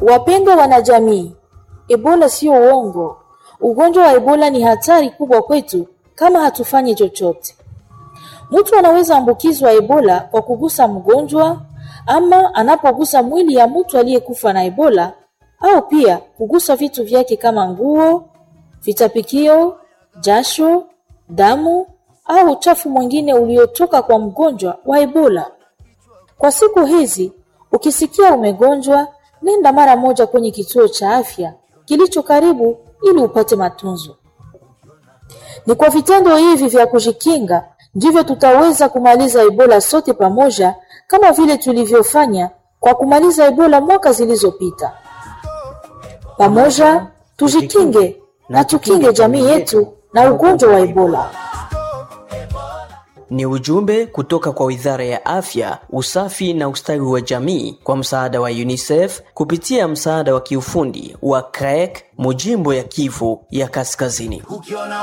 Wapendwa wanajamii, Ebola sio uongo. Ugonjwa wa Ebola ni hatari kubwa kwetu kama hatufanyi chochote. Mtu anaweza ambukizwa Ebola kwa kugusa mgonjwa ama anapogusa mwili ya mtu aliyekufa na Ebola au pia kugusa vitu vyake kama nguo, vitapikio, jasho, damu au uchafu mwingine uliotoka kwa mgonjwa wa Ebola. Kwa siku hizi, ukisikia umegonjwa, nenda mara moja kwenye kituo cha afya kilicho karibu ili upate matunzo. Ni kwa vitendo hivi vya kujikinga ndivyo tutaweza kumaliza Ebola sote pamoja, kama vile tulivyofanya kwa kumaliza Ebola mwaka zilizopita. Pamoja tujikinge na tukinge jamii yetu na ugonjwa wa Ebola. Ni ujumbe kutoka kwa Wizara ya Afya, Usafi na Ustawi wa Jamii kwa msaada wa UNICEF kupitia msaada wa kiufundi wa CREC Mujimbo ya Kivu ya Kaskazini. Ukiona